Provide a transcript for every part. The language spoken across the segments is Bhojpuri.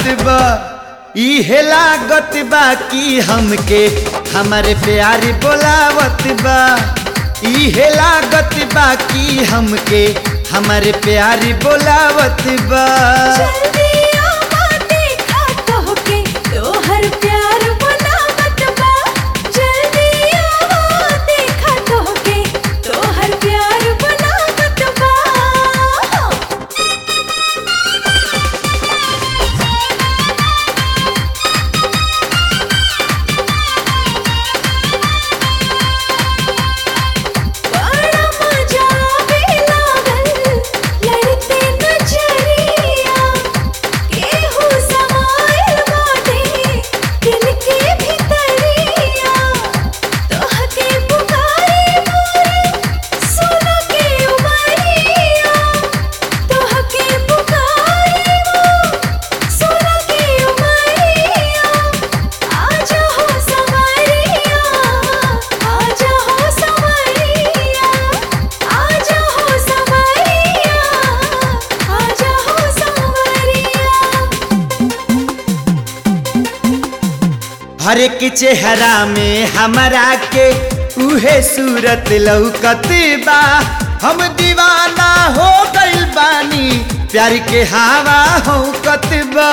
बा इहे लागत बा कि हमके हमारे प्यारी बोलावत बा इहे लागत बा कि हमके हमारे प्यारी बोलावत बा जल्दी आवा देखा तोहके तोहर प्यार बनावत बा जल्दी आवा देखा तोहके तोहर प्यार बनावत बा बड़ा मजा आवे लागल लड़ते नजरिया केहू समाइल बाटे दिल के भितरिया तोहके पुकारे मोर सोना के उमरिया तोहके पुकारे मोर सोना के उमरिया आजा हो संवरिया आजा हो संवरिया आजा हो संवरिया आजा हो संवरिया हर एक चेहरा में हमरा के उहे सूरत लौकत बा हम दीवाना हो गइल बानी प्यार के हवा हो बा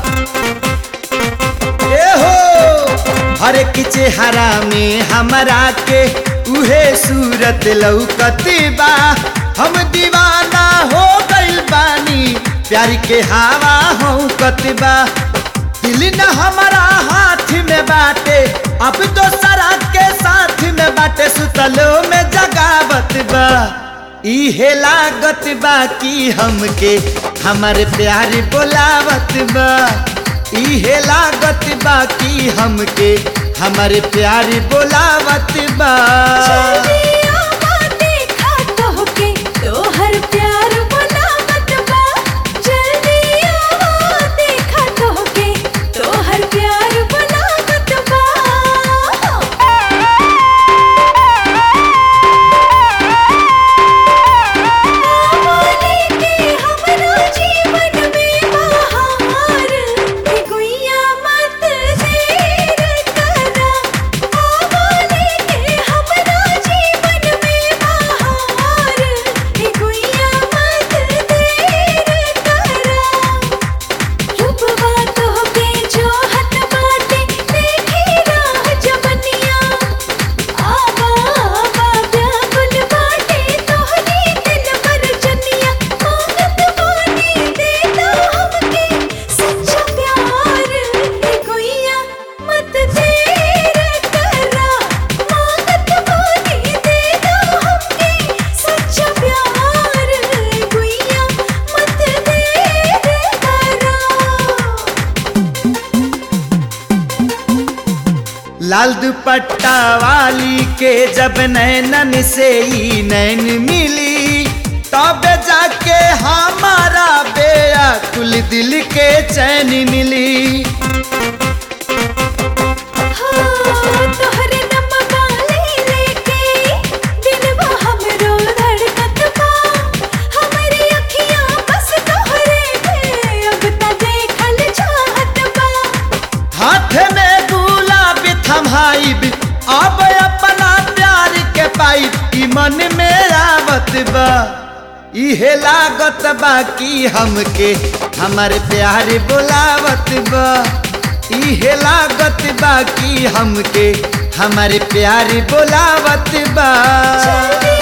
ए हो हर एक चेहरा में हमरा के उहे सूरत लौकत बा हम दीवाना हो गइल बानी प्यार के हवा हो बा दिल न हमारा हाथ में बाटे अब तो सरा के साथ में बाटे सुतलो में जगावत बा इहे लागत बा कि हमके हमारे प्यार बोलावत बा इहे लागत बा कि हमके हमारे प्यार बोलावत बा जल्दी आवा देखा तोहके तोहर प्यार बनावत बा जल्दी आवा देखा तोहके तोहर प्यार बनावत बा आवाने के हमरा जीवन में बहार हे गुइया मत देर करा आवाने के हमरा जीवन में बहार हे गुइया मत देर करा रूपवा तोहके जोहत बाटे देखी राह जवनिया आवा आवा व्याकुल बाटे तोहरी दिल भर जनिया मांगत बानी देना हमके सच्चा प्यार हे गुइया मत देर करा मांगत बानी देना हमके सच्चा प्यार हे गुइया मत देर करा लाल दुपट्टा वाली के जब नैनन से ही नैन मिली तब जाके हमारा बेअकुल दिल के चैन मिली तोहरे नमवा ले लेके दिलवा हमरो धड़कत बा हमरी अखियां बस तोहरे पे अब त देखल चाहत बा हाथ में गुलाब थमाइब अब अपना प्यार के पाइब ई मन में आवत बा इहे लागत बा कि हमके हमारे प्यार बोलावत बा इहे लागत बा कि हमके हमारे प्यार बोलावत बा जल्दी